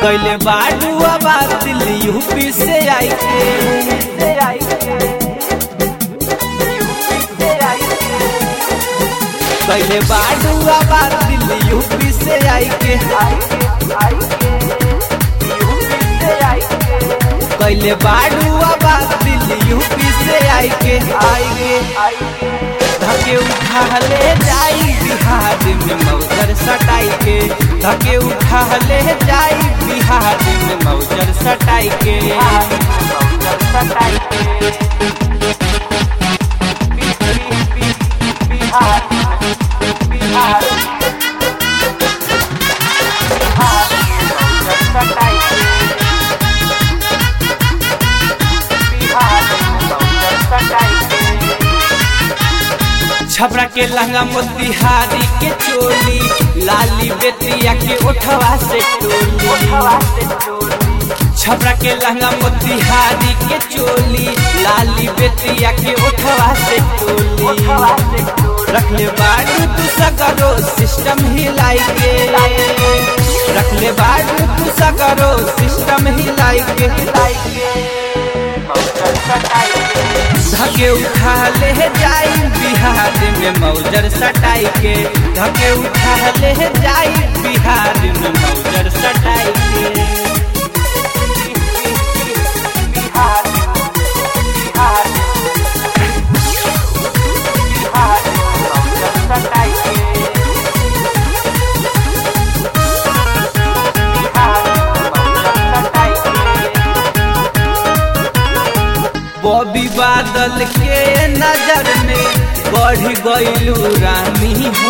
कैले बाडू आबाद दिल्ली यूपी से आई के कैले बाडू आबाद दिल्ली यूपी से आई के कैले बाडू आबाद दिल्ली यूपी से आई के आई के धके उठा ले जाई बिहार में मौजर सटाई के धके उठा ले जाई बिहार में मौजर सटाई के छपरा के लहंगा मोतिहारी के चोली लाली बेतिया के ओठवा से टोली छपरा के लहंगा मोतिहारी के चोली लाली बेतिया के ओठवा से टोली रखले बाडू तू सगरो सिस्टम हिलाई के रखले बाडू तू सगरो सिस्टम हिलाई के हिलाई के धके उठा ले जाई बिहार में मौजर सटाई के धके उठा ले जाई बिहार में मौजर सटाई के बॉबी बादल के नजर में बढ़ गईलू रानी हो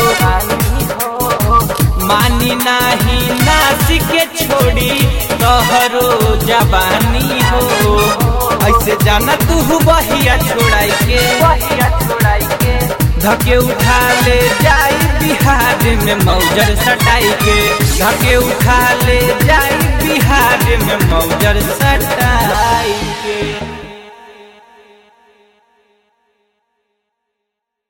मानी नाही नासी के छोड़ी तोहरो जवानी हो ऐसे जाना तू बहिया छोड़ाई के धके उठा ले जाई बिहार में मौजर सटाई के धके उठा ले जाई बिहार में मौजर सटाई के